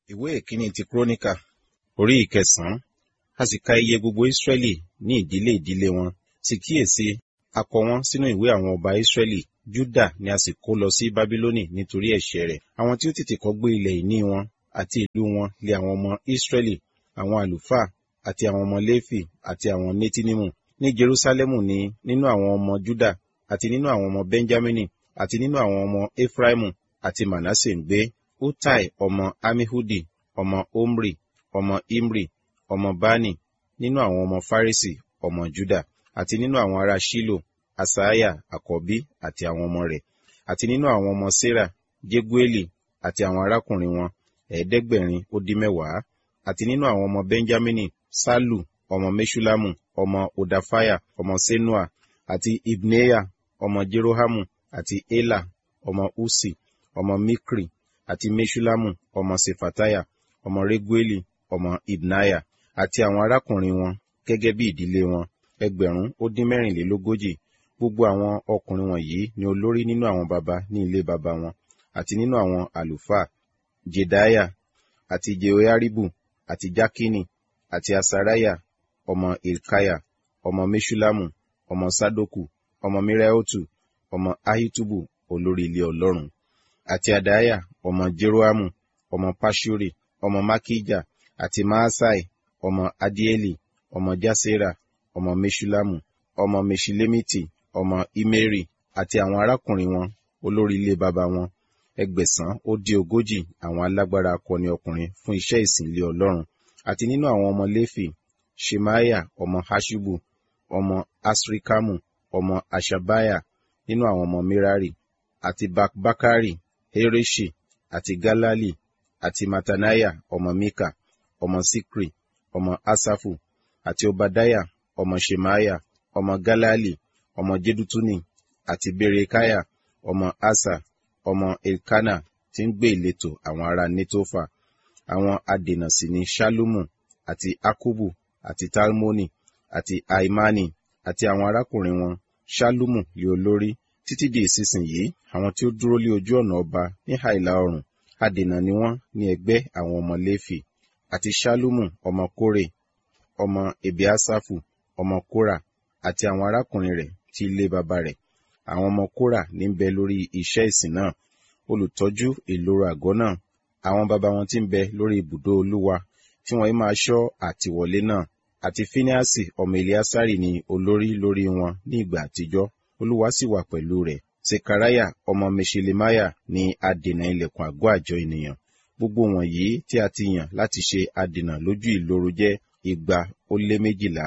ìwé ìkíní ti kúrónìkà orí ìkẹsànán a sì ka iye gbogbo ísírẹ́lì ní ìdílé ìdílé wọn sì kíyèsí a kọ wọn sínú ìwé àwọn ọba ísírẹ́lì júdà ni a sì kó lọ sí bábílónì nítorí ẹ̀ṣẹ̀ rẹ̀ àwọn tí ó tètè kọ́ gbé ilẹ̀ ìní wọn àti ìlú wọn lé àwọn ọmọ ísírẹ́lì àwọn àlùfáà àti àwọn ọmọ léfì àti àwọn nétínímù ní jerúsálẹ́mù ni nínú àwọn ọmọ júdà àti nínú àwọn ọmọ bẹ́ńjámínì àti nínú àwọn ọmọ éfráímù àti mànásè ń gbé utai ọmọ amihudi ọmọ omri ọmọ imri ọmọ bani nínú àwọn ọmọ farisi ọmọ juda àti nínú àwọn ará shilo asaiah àkọ́bí àti àwọn ọmọ rẹ̀ àti nínú àwọn ọmọ sera jegueli àti àwọn arákùnrin wọn ẹ̀ẹ́dẹ́gbẹ̀rin ó dín mẹ́wàá àti nínú àwọn ọmọ benjamini salu ọmọ meshulamu ọmọ odafaya ọmọ senua àti ibneya ọmọ jerohamu àti ela ọmọ usi ọmọ mikri àti meshulamu ọmọ sefataya ọmọ regueli ọmọ ibnaya àti àwọn arákùnrin wọn gẹ́gẹ́ bí ìdílé wọn ẹgbẹ̀rún ó dín mẹ́rìnlélógójì gbogbo àwọn ọkùnrin wọ̀nyí ni olórí nínú àwọn baba ní ilé baba wọn àti nínú àwọn àlùfáà jedaya àti jehoiaribu àti jakini àti asaraya ọmọ ilkaya ọmọ meshulamu ọmọ sadoku ọmọ miraotu ọmọ ahitubu olórí ilé ọlọ́run àti adaya ọmọ jeroamu ọmọ pashuri ọmọ makija àti maasai ọmọ adieli ọmọ jasera ọmọ meshulamu ọmọ meshilemiti ọmọ imeri àti àwọn arákùnrin wọn olórí ilé baba wọn ẹgbẹ̀sán ó dé ogójì àwọn alágbára akọni ọkùnrin fún iṣẹ́ ìsìn ilé ọlọ́run àti nínú àwọn ọmọ léfì shemaya ọmọ hashubu ọmọ asrikamu ọmọ ashabaya nínú àwọn ọmọ merari àti bakbakari hereshi àti galali àti matanaya ọmọ mika ọmọ sikri ọmọ asafu àti obadaya ọmọ shemaya ọmọ galali ọmọ jedutuni àti berekaya ọmọ asa ọmọ elkana tí ń gbé ìletò àwọn ará netofa àwọn adènà sì ni shalumu àti akubu àti talmoni àti aimani àti àwọn arákùnrin wọn shalumu lé olórí títí di ìsinsìnyí àwọn tí ó dúró lé ojú ọ̀nà ọba ní àìlà oòrùn adènà ni wọ́n ní ẹgbẹ́ àwọn ọmọ léfì àti shalumu ọmọ kórè ọmọ ebiasafu ọmọ kóra àti àwọn arákùnrin rẹ̀ tí ilé baba rẹ̀ àwọn ọmọ kóra ní ń bẹ lórí iṣẹ́ ìsìn náà olùtọ́jú ìloro àgọ́ náà àwọn baba wọn tí ń bẹ lórí ibùdó olúwa tí wọ́n máa ṣọ́ àtìwọlé náà àti fíníàsì ọmọ eliasari ni olórí lórí wọn ní ìgbà àtijọ́ olúwa sì wà pẹ̀lú rẹ̀ sekaraya ọmọ meshelemaya ni adènà ilẹ̀kùn àgọ́ àjọ ènìyàn gbogbo wọ̀nyí tí a ti yàn láti ṣe adènà lójú ìloro jẹ́ igba ó lé méjìlá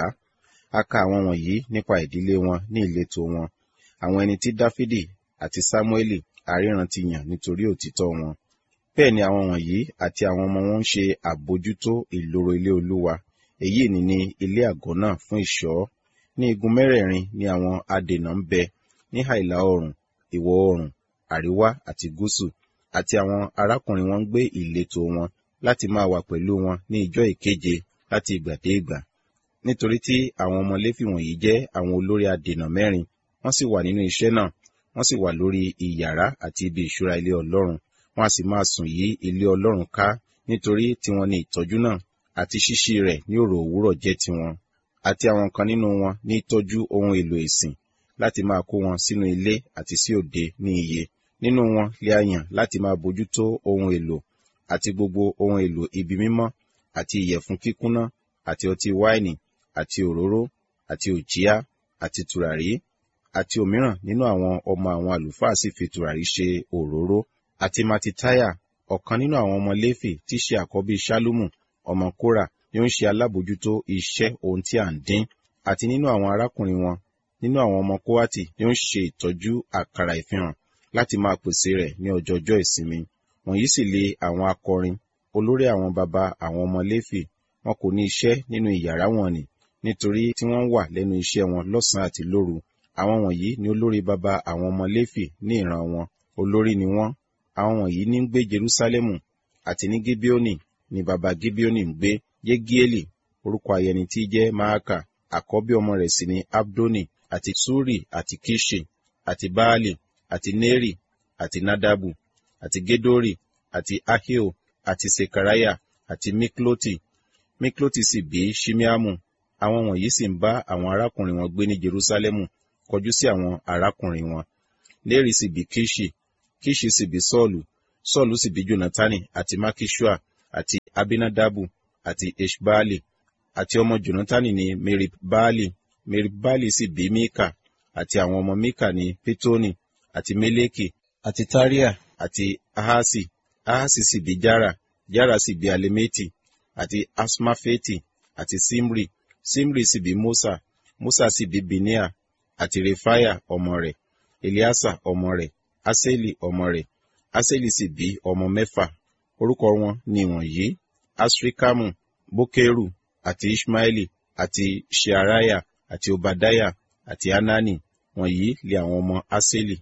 a ka àwọn wọ̀nyí nípa ìdílé wọn ní ìletò wọn àwọn ẹni tí dáfídì àti sámúẹ́lì àríran ti yàn nítorí òtítọ́ wọn bẹ́ẹ̀ ni àwọn wọ̀nyí àti àwọn ọmọ wọn ń ṣe àbójútó ìloro ilé olúwa èyí ni ní ilé àgọ́ náà fún ìṣọ́ ní igun mẹ́rẹ̀ẹ̀rin ni àwọn adènà ń bẹ ní àìlà oòrùn ìwọ̀ oòrùn àríwá àti gúúsù àti àwọn arákùnrin wọn ń gbé ìletò wọn láti máa wà pẹ̀lú wọn ní ìjọ ìkeje láti ìgbà dé ìgbà nítorí tí àwọn ọmọ léfì wọ̀nyí jẹ́ àwọn olórí adènà mẹ́rin wọ́n sì wà nínú iṣẹ́ náà wọ́n sì wà lórí ìyàrá àti ibi ìṣúra ilé ọlọ́run wọ́n a sì máa sùn yí ilé ọlọ́run ká nítorí tiwọn ni ìtọ́jú náà àti ṣíṣí rẹ̀ ní òrò òwúrọ̀ jẹ́ tiwọn àti àwọn kan nínú wọn ní tọ́jú ohun èlò ìsìn láti máa kó wọn sínú ilé àti sí òde ní iye nínú wọn lè a yàn láti máa bójútó ohun èlò àti gbogbo ohun èlò ibi mímọ́ àti ìyẹ̀fun kíkúnná àti ọtí wáìnì àti òróró àti òjíá àti tùràrí àti òmíràn nínú àwọn ọmọ àwọn àlùfáà sì fi tùràrí ṣe òróró àti matitaya ọ̀kan nínú àwọn ọmọ léfì tí ṣe àkọ́bí ṣálúmù ọmọ kóra ni ó ń ṣe alábòjútó iṣẹ́ ohun tí à ń dín àti nínú àwọn arákùnrin wọn nínú àwọn ọmọ kóhátì ni ó ń ṣe ìtọ́jú àkàrà ìfihàn láti máa pèsè rẹ̀ ní ọjọọjọ́ ìsinmi wọ̀nyí sì lè àwọn akọrin olórí àwọn baba àwọn ọmọ léfì wọn kò ní iṣẹ́ nínú ìyàrá wọn ni nítorí tí wọ́n wà lẹ́nu iṣẹ́ wọn lọ́sàn-án àti lóru àwọn wọ̀nyí ni olórí baba àwọn ọmọ léfì ní ìran wọn olórí ni wọ́n àwọn wọ̀nyí ní ń gbé jerúsálẹ́mù àti ní gibeoni ni baba gibeoni ń gbé yegieli orúkọ ayẹni tí jẹ́ maaka àkọ́bí ọmọ rẹ̀ sì ni abdoni àti suri àti kishi àti baali àti neri àti nadabu àti gedori àti ahio àti sekariah àti mikloti mikloti sì bí shimeamu àwọn wọ̀nyí sì ń bá àwọn arákùnrin wọn gbé ní jerusalemu kọjú sí àwọn arákùnrin wọn léri sì bí kishi kishi sì bí sọ́ọ̀lù sọ́ọ̀lù sì bí jonatani àti makishua àti abinadabu àti eshbaali àti ọmọ jonatani ní meribbaali meribbaali sì bí mika àti àwọn ọmọ mika ní pitoni àti meleki àti taria àti ahasi ahasi sì bí jara jara sì bí alemeti àti asmafeti àti simri simri sì bí musa musa sì bí binia àti refaya ọmọ rẹ̀ eliasa ọmọ rẹ̀ aseli ọmọ rẹ̀ aseli sì bí ọmọ mẹ́fà orúkọ wọn ni wọ̀nyí asrikamu bokeru àti ishmaeli àti shearaya àti obadaya àti anani wọ̀nyí lé àwọn ọmọ aseli.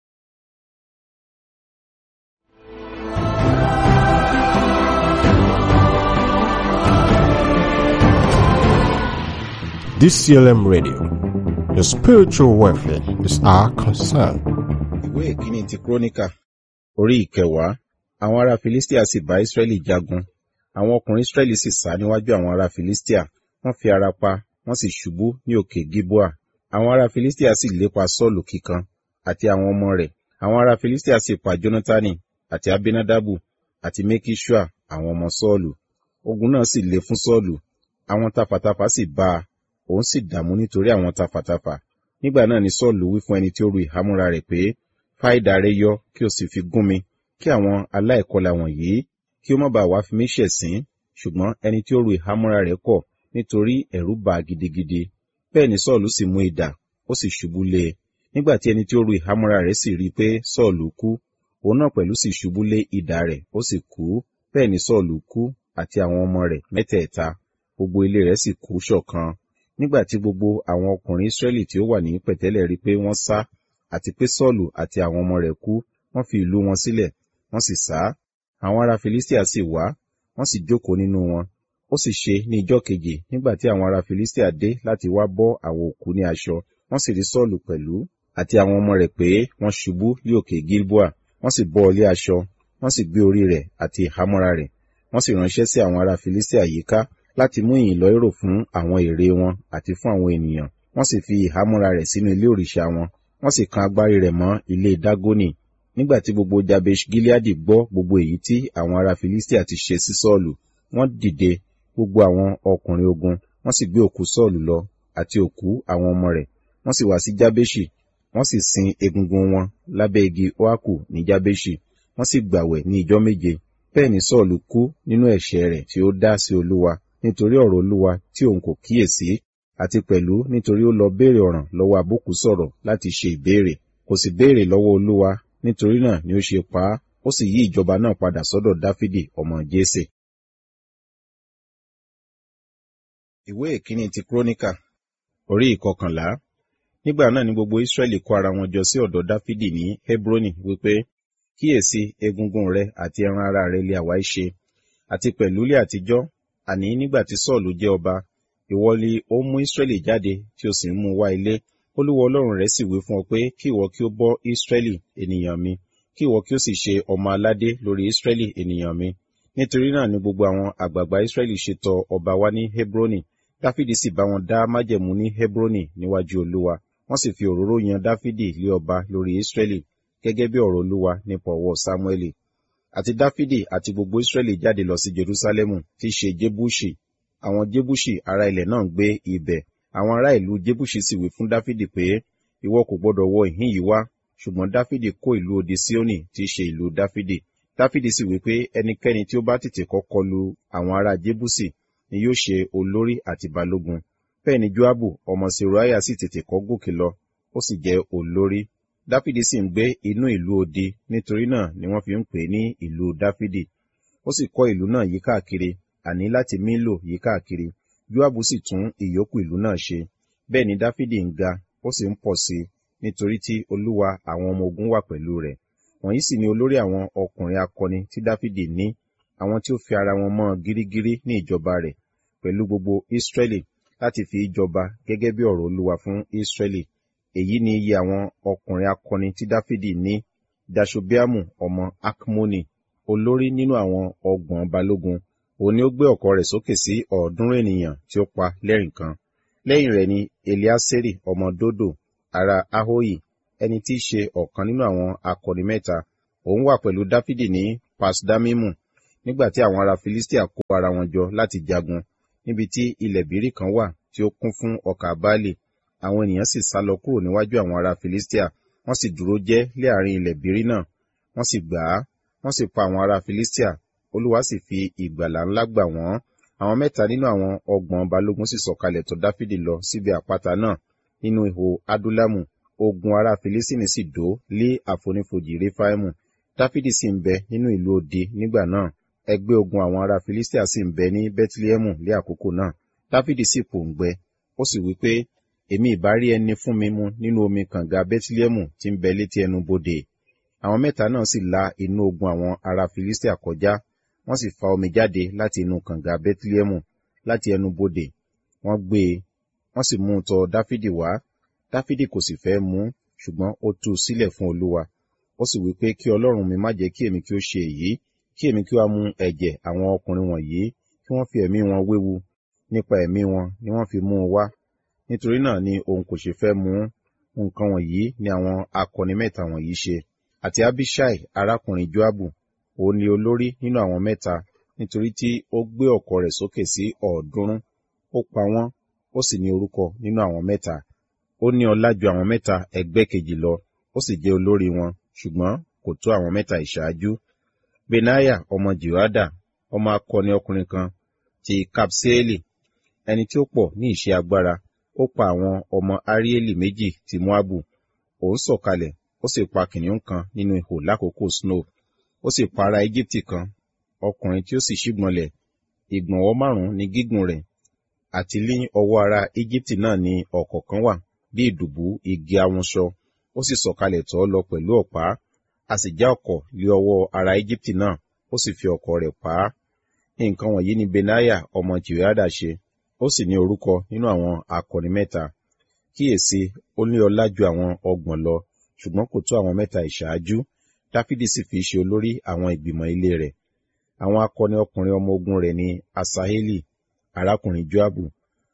DCLM Radio. Your spiritual welfare is our concern. ìwé ìkíni ti króníkà orí ìkẹwàá àwọn ará filistia sì bá israẹli jagun àwọn ọkùnrin israẹli sì sá níwájú àwọn ará filistia wọ́n fi ara pa wọ́n sì ṣubú ní òkè gilboa àwọn ará filistia sì lépa sọ́ọ̀lù kíkan àti àwọn ọmọ rẹ̀ àwọn ará filistia sì pa jonatani àti abinadabu àti mekishua àwọn ọmọ sọ́ọ̀lù ogun náà sì le fún sọ́ọ̀lù àwọn tafàtafà sì bá a òun sì dààmú nítorí àwọn tafàtafà nígbà náà ni sọ́ọ̀lù wí fún ẹni tí ó ru ìhámúra rẹ̀ pé fá idà rẹ yọ kí o sì fi gún mi kí àwọn aláìkọlà wọ̀nyí kí ó má bàa wá fi mí ṣẹ̀sín ṣùgbọ́n ẹni tí ó ru ìhámúra rẹ̀ kọ̀ nítorí ẹ̀rù bà á gidigidi bẹ́ẹ̀ ni sọ́ọ̀lù sì mú idà ó sì ṣubú lé e nígbà tí ẹni tí ó ru ìhámúra rẹ̀ sì rí i pé sọ́ọ̀lù kú òun náà pẹ̀lú sì ṣubú lé idà rẹ̀ ó sì kú bẹ́ẹ̀ ni sọ́ọ̀lù kú àti àwọn ọmọ rẹ̀ mẹ́tẹ̀ẹ̀ta gbogbo ilé rẹ̀ sì kú ṣọ̀kan nígbà tí gbogbo àwọn ọkùnrin israẹli tí ó wà ní pẹ̀tẹ́lẹ̀ rí pé wọ́n sá àti pé sọ́ọ̀lù àti àwọn ọmọ rẹ̀ kú wọ́n fi ìlú wọn sílẹ̀ wọ́n sì sá àwọn ará filistia sì wá wọ́n sì jókòó nínú wọn ó sì ṣe ní ijọ́ keje nígbà tí àwọn ará filistia dé láti wá bọ́ àwọn òkú ní aṣọ wọ́n sì rí sọ́ọ̀lù pẹ̀lú àti àwọn ọmọ rẹ̀ pé wọ́n ṣubú ní òkè gilboa wọ́n sì bọ́ ọlé aṣọ wọ́n sì gbé orí rẹ̀ àti ìhámọ́ra rẹ̀ wọ́n sì ránṣẹ́ sí àwọn ará filistia yíká láti mú ìyìn lọ èrò fún àwọn ère wọn àti fún àwọn ènìyàn wọ́n sì fi ìhámọ́ra rẹ̀ sínú ilé òrìṣà wọn wọ́n sì kan agbárí rẹ̀ mọ́ ilé dágónì nígbà tí gbogbo jabesh gileadi gbọ́ gbogbo èyí tí àwọn ará filistia ti ṣe sí sọ́ọ̀lù wọ́n dìde gbogbo àwọn ọkùnrin ogun wọ́n sì gbé òkú sọ́ọ̀lù lọ àti òkú àwọn ọmọ rẹ̀ wọ́n sì wá sí jabeshi wọ́n sì sin egungun wọn lábẹ́ igi oaku ní jabeshi wọ́n sì gbàwẹ̀ ní ijọ́ méje bẹ́ẹ̀ ni sọ́ọ̀lù kú nínú ẹ̀ṣẹ̀ rẹ̀ tí ó dá sí olúwa nítorí ọ̀rọ̀ olúwa tí òun kò kíyèsí àti pẹ̀lú nítorí ó lọ béèrè ọ̀ràn lọ́wọ́ abókù sọ̀rọ̀ láti ṣe ìbéèrè kò sì béèrè lọ́wọ́ olúwa nítorí náà ni ó ṣe pa á ó sì yí ìjọba náà padà sọ́dọ̀ dáfídì ọmọ jésè. ìwé ìkíni ti króníkà orí ìkọkànlá nígbà náà ni gbogbo israẹli kó ara wọn jọ sí ọ̀dọ̀ dáfídì ní hebroni wípé kíyèsí egungun rẹ àti ẹran ara rẹ lé àwa ṣe àti pẹ̀lú ilé àtijọ́ àní nígbà tí sọ́ọ̀lù jẹ́ ọba ìwọ ni ó mú Ísírẹ́lì jáde tí ó sì ń mú wá ilé olúwa ọlọ́run rẹ̀ sì wí fún ọ pé kí ìwọ kí ó bọ́ Ísírẹ́lì ènìyàn mi kí ìwọ kí ó sì ṣe ọmọ aládé lórí Ísírẹ́lì ènìyàn mi nítorí náà ni gbogbo àwọn àgbààgbà Ísírẹ́lì ṣe tọ̀ ọba wá ní Hebroni Dáfídì sì bá wọn dá májẹ̀mú ní Hebroni níwájú olúwa wọ́n sì fi òróró yan Dáfídì lé ọba lórí Ísírẹ́lì gẹ́gẹ́ bí ọ̀rọ̀ olúwa nípa ọwọ́ Sámúẹ́lì àti Dáfídì àti gbogbo Ísírẹ́lì jáde lọ sí Jerúsálẹ́mù tí í ṣe Jébúṣì àwọn jébúṣì ará ilẹ̀ náà ń gbé ibẹ̀ àwọn ará ìlú jébúṣì sì wí fún dáfídì pé ìwọ kò gbọdọ̀ wọ ìhín yìí wá ṣùgbọ́n dáfídì kó ìlú odi síónì tí í ṣe ìlú dáfídì dáfídì sì wí pé ẹnikẹ́ni tí ó bá tètè kọ́kọ́ lu àwọn ará jébúṣì ni yóò ṣe olórí àti balógun bẹ́ẹ̀ ni joabu ọmọ seruaya sì tètè kọ́ gòkè lọ ó sì jẹ́ olórí dáfídì sì ń gbé inú ìlú odi nítorí náà ni wọ́n fi ń pè ní ìlú dáfídì ó sì kọ́ ìlú náà yí káàkiri àní láti mílò yí káàkiri joabu sì tún ìyókù ìlú náà ṣe bẹ́ẹ̀ ni dáfídì ń ga ó sì ń pọ̀ sí i nítorí tí olúwa àwọn ọmọ ogun wà pẹ̀lú rẹ̀ wọ̀nyí sì ni olórí àwọn ọkùnrin akọni tí dáfídì ní àwọn tí ó fi ara wọn mọ́ gírígírí ní ìjọba rẹ̀ pẹ̀lú gbogbo ísírẹ́lì láti fi ìjọba gẹ́gẹ́ bí ọ̀rọ̀ olúwa fún ísírẹ́lì èyí ni iye àwọn ọkùnrin akọni tí dáfídì ní dashobiamu ọmọ akmoni olórí nínú àwọn ọgbọ̀n balógun òun ni ó gbé ọ̀kọ̀ rẹ̀ sókè sí ọ̀ọ́dúnrún ènìyàn tí ó pa lẹ́rìn kan lẹ́yìn rẹ̀ ni eliaseri ọmọ dodo ará ahoyi ẹni tí í ṣe ọ̀kan nínú àwọn akọni mẹ́ta òun wà pẹ̀lú dáfídì ní pasdamimu nígbà tí àwọn ará filistia kó ara wọn jọ láti jagun níbi tí ilẹ̀ bírí kan wà tí ó kún fún ọkà baálé àwọn ènìyàn sì sá lọ kúrò níwájú àwọn ará filistia wọ́n sì dúró jẹ́ lé àárín ilẹ̀ bírí náà wọ́n sì gbà á wọ́n sì pa àwọn ará filistia olúwa sì fi ìgbàlà ńlá gbà wọ́n àwọn mẹ́ta nínú àwọn ọgbọ̀n balógun sì sọ̀kalẹ̀ tó dáfídì lọ síbi àpáta náà nínú ihò adúlámù ogun ará filistini sì dó lé àfonífojì réfáìmù dáfídì sì ń bẹ nínú ìlú òde nígbà náà ẹgbẹ́ ogun àwọn ará filistia sì ń bẹ ní bethlehemu lé àkókò náà dáfídì sì pòǹgbẹ ó sì wí pé èmi ìbá rí ẹni fún mi mu nínú omi kànga bethlehemu tí ń bẹ létí ẹnu bodè àwọn mẹ́ta náà sì la inú ogun àwọn ará filistia kọjá wọ́n sì fa omi jáde láti inú kànga bethlehemu láti ẹnu bodè wọ́n gbé e wọ́n sì mú un tọ̀ dáfídì wá dáfídì kò sì fẹ́ mú ṣùgbọ́n ó tú u sílẹ̀ fún olúwa ó sì wí pé kí ọlọ́run mi má jẹ́ kí èmi kí ó ṣe èyí kí èmi kí ó wá mu ẹ̀jẹ̀ àwọn ọkùnrin wọ̀nyí kí wọ́n fi ẹ̀mí wọn wéwu nípa ẹ̀mí wọn ni wọ́n fi mú un wá nítorí náà ni òun kò ṣe fẹ́ mú nǹkan wọ̀nyí ni àwọn akọni mẹ́ta wọ̀nyí ṣe àti abishai arákùnrin joabu òun ni olórí nínú àwọn mẹ́ta nítorí tí ó gbé ọ̀kọ̀ rẹ̀ sókè sí ọ̀ọ́dúnrún ó pa wọ́n ó sì ní orúkọ nínú àwọn mẹ́ta ó ní ọlá ju àwọn mẹ́ta ẹgbẹ́ kejì lọ ó sì jẹ́ olórí wọn ṣùgbọ́n kò tó àwọn mẹ́ta ìṣáájú benaya ọmọ jehoada ọmọ akọni ọkùnrin kan ti kapseeli ẹni tí ó pọ̀ ní ìṣe agbára ó pa àwọn ọmọ arieli méjì ti moabu òun sọ̀kalẹ̀ ó sì pa kìnìún kan nínú ihò lákòókò snow ó sì pa ará egypti kan ọkùnrin tí ó sì ṣígbọnlẹ̀ ìgbọ̀nwọ́ márùn-ún ní gígùn rẹ̀ àti ní ọwọ́ ará egypti náà ní ọ̀kọ̀ọ̀kan wà bí ìdùbú igi awunṣọ ó sì sọ̀kalẹ̀ tọ́ lọ pẹ̀lú ọ̀pá a sì já ọ̀kọ̀ lé ọwọ́ ará egypti náà ó sì fi ọ̀kọ̀ rẹ̀ pa á nǹkan wọ̀nyí ni benaya ọmọ jehoiada ṣe ó sì ní orúkọ nínú àwọn akọni mẹ́ta kíyèsí ó ní ọlá ju àwọn ọgbọ̀n lọ ṣùgbọ́n kò tó àwọn mẹ́ta ìṣáájú dáfídì sì fi ṣe olórí àwọn ìgbìmọ̀ ilé rẹ̀ àwọn akọni ọkùnrin ọmọ ogun rẹ̀ ni asaheli arákùnrin joabu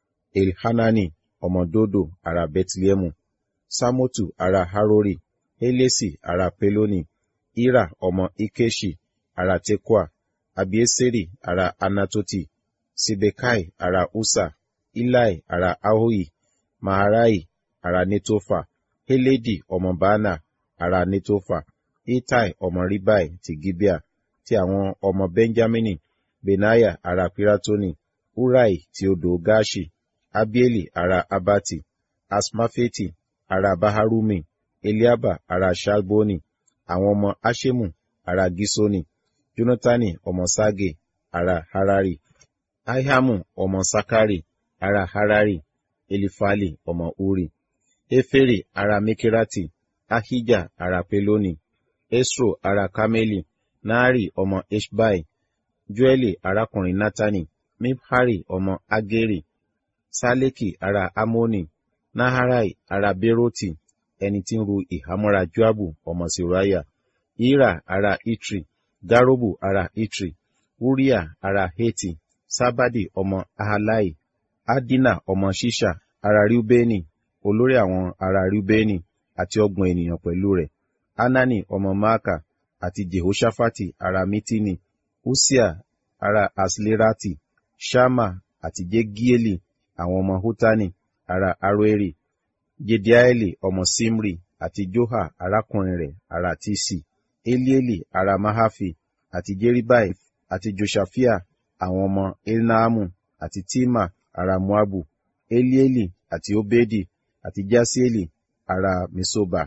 elhanani ọmọ dodo ará bethlehemu samotu ará harori helesi ará peloni ira ọmọ ikeshi ará tekoa abieseri ará anatoti sibekai ará usa ilai ará ahohi maharai ará netofa heledi ọmọ baana ará netofa itai ọmọ ribai ti gibea ti àwọn ọmọ benjamini benaya ará piratoni urai ti odò gashi abieli ará abati asmafeti ará baharumi eliaba ará shalboni àwọn ọmọ ashemu ará gisoni jonatani ọmọ sage ará harari ahiamu ọmọ sakari ará harari elifali ọmọ uri efere ará mekirati ahija ará peloni esro ará kameli naari ọmọ eshbai joeli arákùnrin natani mibhari ọmọ ageri saleki ará amoni naharai ará beroti ẹni tí ń ru ìhámọ́ra joabu ọmọ siraya ira ará itri garobu ará itri uriah ará heti sábàdì ọmọ ahalai adina ọmọ ṣíṣà ará riubeni olórí àwọn ará riubeni àti ọgbọ̀n ènìyàn pẹ̀lú rẹ̀ anani ọmọ maaka àti jehoshaphat ará mitini usia ará aslerati shama àti jegieli àwọn ọmọ hutani ará aroeri jediaeli ọmọ simri àti joha arákùnrin rẹ̀ ará tisi elieli ará mahafi àti jeribai àti joshafia àwọn ọmọ elnaamu àti tima ará moabu elieli àti obedi àti jasieli ará mesoba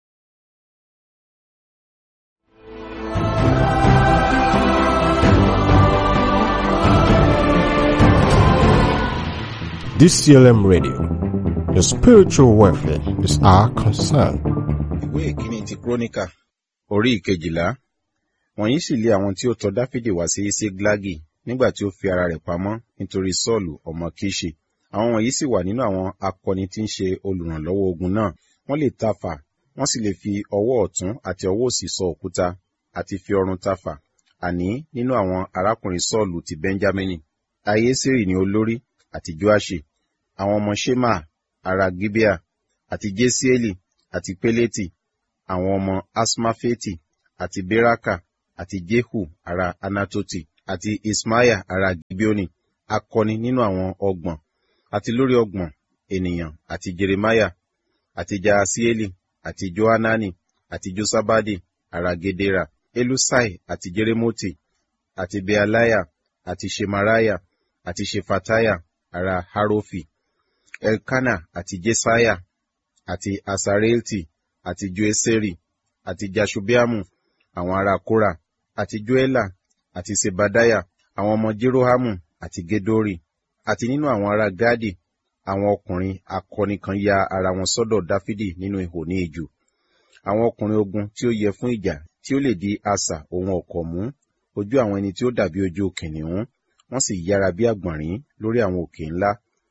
DCLM Radio. The spiritual welfare is our concern. ìwé ìkíní ti króníkà orí ìkejìlá wọ̀nyí sì lé àwọn tí ó tọ̀ dáfídì wá sí séglagi nígbà tí ó fi ara rẹ̀ pamọ́ nítorí sọ́ọ̀lù ọmọ kíṣì àwọn wọ̀nyí sì wà nínú àwọn akọni tí ń ṣe olùrànlọ́wọ́ ogun náà wọ́n lè tafà wọ́n sì lè fi ọwọ́ ọ̀tún àti ọwọ́ òsì sọ òkúta àti fi ọrùn tafà àní nínú àwọn arákùnrin sọ́ọ̀lù ti bẹ́ńjámínì ayésírì ni olórí àti joashi àwọn ọmọ shema ará gibea àti jesieli àti peleti àwọn ọmọ asmafeti àti beraka àti jehu ará anatoti àti ismaiah ará gibeoni akọni nínú àwọn ọgbọ̀n àti lórí ọgbọ̀n ènìyàn àti jeremiah àti jaasieli àti johanani àti josabadi ará gedera elusai àti jeremoti àti bealiah àti shemaraya àti shefataya ará harofi elkana àti jesaiah àti asareelti àti joeseri àti jashubiamu àwọn ará kora àti joela àti sebadaya àwọn ọmọ jerohamu àti gedori àti nínú àwọn ará gadi àwọn ọkùnrin akọni kan ya ara wọn sọ́dọ̀ dáfídì nínú ihò ní ijù àwọn ọkùnrin ogun tí ó yẹ fún ìjà tí ó lè di asà ohun ọ̀kọ̀ mú ojú àwọn ẹni tí ó dàbí ojú kìnìún wọ́n sì yára bí àgbọ̀nrín lórí àwọn òkè ńlá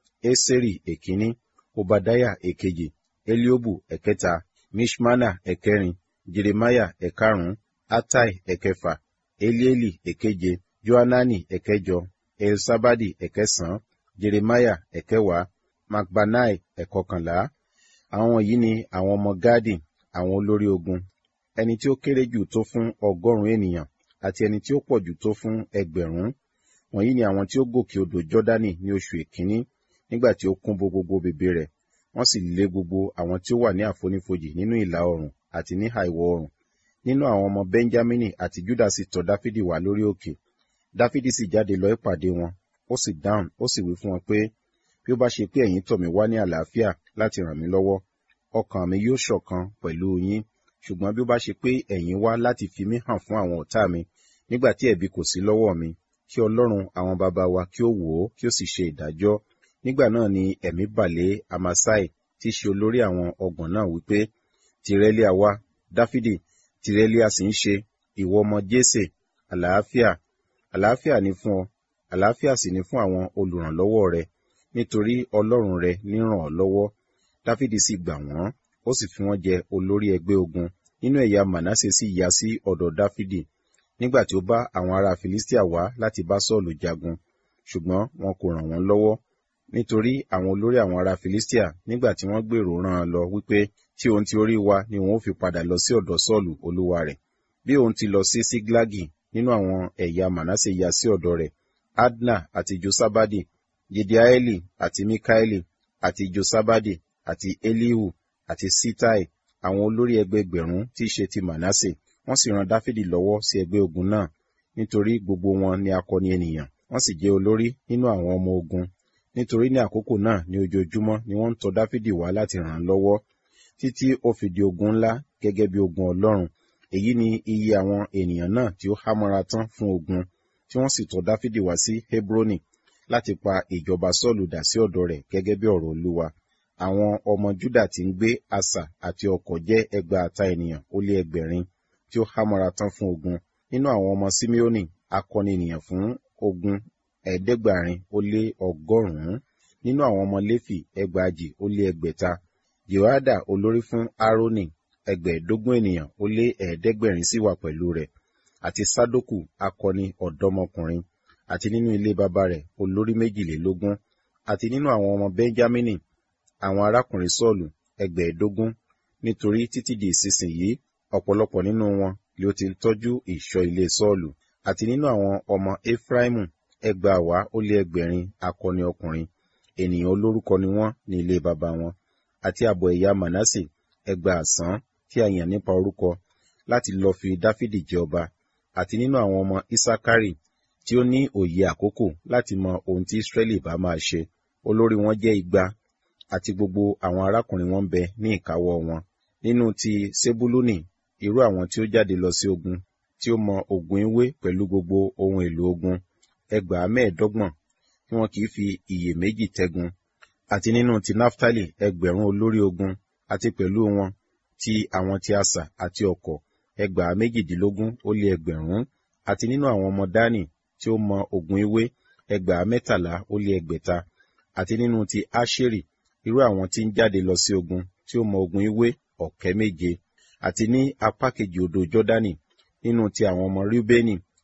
eseri èkíní obadaya èkejì eliobu ẹ̀kẹta mishmana ẹ̀kẹrin jeremiah ẹ̀karùn-ún atai ẹ̀kẹfà elieli ẹ̀keje johanani ẹ̀kẹjọ elsabadi ẹ̀kẹsàn-án jeremiah ẹ̀kẹwàá macbanai ẹ̀kọkànlá àwọn wọ̀nyí ni àwọn ọmọ gadi àwọn olórí ogun ẹni tí ó kéré jù tó fún ọgọ́rùn-ún ènìyàn àti ẹni tí ó pọ̀ jù tó fún ẹgbẹ̀rún wọ̀nyí ni àwọn tí ó gòkè odò jọ́dánì ní oṣù èkíní nígbà tí ó kún bo gbogbo bèbè rẹ̀ wọ́n sì lé gbogbo àwọn tí ó wà ní àfonífojì nínú ìlà oòrùn àti ní àìwọ̀ oòrùn nínú àwọn ọmọ benjamini àti juda sì tọ̀ dáfídì wá lórí òkè dáfídì sì jáde lọ ìpàdé wọn ó sì dáhùn ó sì wí fún wọn pé bí ó bá ṣe pé ẹ̀yin tọ̀ mí wá ní àlàáfíà láti ràn mí lọ́wọ́ ọkàn mi yóò ṣọ̀kan pẹ̀lú yín ṣùgbọ́n bí ó bá ṣe pé ẹ̀yin wá láti fi mí hàn fún àwọn ọ̀tá mi nígbà tí ẹ̀bi kò sí lọ́wọ́ mi kí ọlọ́run àwọn bàbá wa kí ó wò ó kí ó sì ṣe ìdájọ́ nígbà náà ni ẹ̀mí bàlẹ́ amasai tí í ṣe olórí àwọn ọgbọ̀n náà wípé tìrẹ́lì àwa dáfídì tìrẹ́lì a sì ń ṣe ìwọ ọmọ jésè àlàáfíà àlàáfíà ni fún ọ àlàáfíà sì ni fún àwọn olùrànlọ́wọ́ rẹ nítorí ọlọ́run rẹ ní ràn ọ́ lọ́wọ́ dáfídì sì gbà wọ́n ó sì fi wọ́n jẹ olórí ẹgbẹ́ ogun nínú ẹ̀yà manasse sì yá sí ọ̀dọ̀ dáfídì nígbà tí ó bá àwọn ará filistia wá láti bá sọ́ọ̀lù jagun ṣùgbọ́n wọn kò ràn wọ́n lọ́wọ́ nítorí àwọn olórí àwọn ará filistia nígbà tí wọ́n gbèrò rán an lọ wípé tí òun ti orí wa ni òun ó fi padà lọ sí ọ̀dọ̀ sọ́ọ̀lù olúwa rẹ̀ bí òun ti lọ sí síglágì nínú àwọn ẹ̀yà manasse yá sí ọ̀dọ̀ rẹ̀ adna àti josabadi jediaeli àti mikaeli àti josabadi àti elihu àti sitai àwọn olórí ẹgbẹgbẹ̀rún tí í ṣe ti manasse wọ́n sì ran dáfídì lọ́wọ́ sí ẹgbẹ́ ogun náà nítorí gbogbo wọn ni akọni ènìyàn wọ́n sì jẹ́ olórí nínú àwọn ọmọ ogun nítorí ní àkókò náà ní ojoojúmọ́ ni wọ́n ń tọ̀ dáfídì wá láti ràn án lọ́wọ́ títí ó fi di ogun ńlá gẹ́gẹ́ bí ogun ọlọ́run èyí ni iye àwọn ènìyàn náà tí ó hámọ́ra tán fún ogun tí wọ́n sì tọ̀ dáfídì wá sí hebroni láti pa ìjọba sọ́ọ̀lù dà sí ọ̀dọ̀ rẹ̀ gẹ́gẹ́ bí ọ̀rọ̀ olúwa àwọn ọmọ juda tí ń gbé asà àti ọkọ̀ jẹ́ ẹgbàáta ènìyàn ó lé ẹgbẹ̀rin tí ó hámọ́ra tán fún ogun nínú àwọn ọmọ simeoni akọni ènìyàn fún ogun ẹ̀ẹ́dẹ́gbàrin ó lé ọgọ́rùn-ún nínú àwọn ọmọ léfì ẹgbàajì ó lé ẹgbẹ̀ta jehoada olórí fún aaroni ẹgbẹ̀ẹ́dógún ènìyàn ó lé ẹ̀ẹ́dẹ́gbẹ̀rin sì wà pẹ̀lú rẹ̀ àti sadoku akọni ọ̀dọ́mọkùnrin àti nínú ilé bàbá rẹ̀ olórí méjìlélógún àti nínú àwọn ọmọ benjamini àwọn arákùnrin sọ́ọ̀lù ẹgbẹ̀ẹ́dógún nítorí títí di ìsinsìnyí ọ̀pọ̀lọpọ̀ nínú wọn ni ó ti ń tọ́jú ìṣọ́ ilé sọ́ọ̀lù àti nínú àwọn ọmọ efraimu ẹgbàáwá ó lé ẹgbẹ̀rin akọni ọkùnrin ènìyàn olórúkọ ni wọ́n ní ilé baba wọn àti àbọ̀ ẹ̀yà manasse ẹgbàásán tí a yàn nípa orúkọ láti lọ fi dáfídì jẹ ọba àti nínú àwọn ọmọ isakari tí ó ní òye àkókò láti mọ ohun tí israẹli bá máa ṣe olórí wọn jẹ́ igba àti gbogbo àwọn arákùnrin wọn bẹ ní ìkáwọ́ wọn nínú ti sebuluni irú àwọn tí ó jáde lọ sí ogun tí ó mọ ogun ewé pẹ̀lú gbogbo ohun èlò ogun ẹgbàá mẹ́ẹ̀ẹ́dọ́gbọ̀n tí wọn kì í fi iyèméjì tẹ́gun àti nínú ti naftali ẹgbẹ̀rún olórí ogun àti pẹ̀lú wọn ti àwọn ti asà àti ọkọ̀ ẹgbàá méjìdínlógún ó lé ẹgbẹ̀rún àti nínú àwọn ọmọ dani tí ó mọ ogun ewé ẹgbàá mẹ́tàlá ó lé ẹgbẹ̀ta àti nínú ti asheri irú àwọn tí ń jáde lọ sí ogun tí ó mọ ogun ewé ọ̀kẹ́ méje àti ní apá kejì odò jọ́dánì nínú ti àwọn ọmọ rúbẹ́nì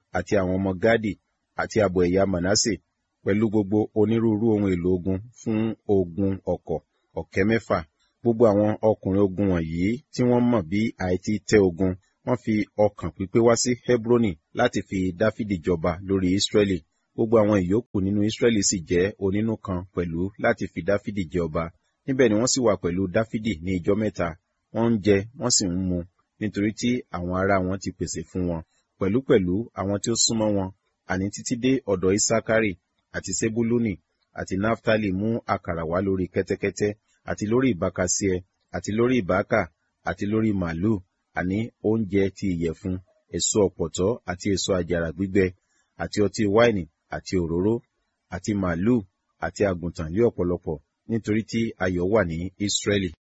àti àwọn ọmọ Gádì àti ààbọ̀ ẹ̀yà Mànásè pẹ̀lú gbogbo onírúurú ohun èlò ogun fún ogun ọ̀kọ̀ ọ̀kẹ́ mẹ́fà. Gbogbo àwọn ọkùnrin ogun wọ̀nyí tí wọ́n mọ̀ bí àìtí tẹ́ ogun wọ́n fi ọkàn pípé wá sí Hebroni láti fi Dáfídì jọba lórí Ísírẹ́lì. Gbogbo àwọn ìyókù nínú Ísírẹ́lì sì jẹ́ onínú kan pẹ̀lú láti fi Dáfídì jẹ ọba. Níbẹ̀ ni wọ́n sì wà pẹ̀lú Dáfídì ní ijọ́ mẹ́ta. Wọ́n ń jẹ, wọ́n sì ń mu, nítorí tí àwọn ará wọn ti pèsè fún wọn. Pẹ̀lúpẹ̀lú àwọn tí ó súnmọ́ wọn, àní títí dé ọ̀dọ̀ Isakari àti Sebuluni àti Naftali mú àkàrà wá lórí kẹ́tẹ́kẹ́tẹ́ àti lórí ìbákasíẹ àti lórí ìbákà àti lórí màálù àní oúnjẹ ti ìyẹ̀fun èso ọ̀pọ̀tọ́ àti èso àjàrà gbígbẹ àti ọtí wáìnì àti òróró àti màálù àti àgùntàn lé ọ̀pọ̀lọpọ̀ nítorí tí ayọ̀ wà ní Ísírẹ́lì.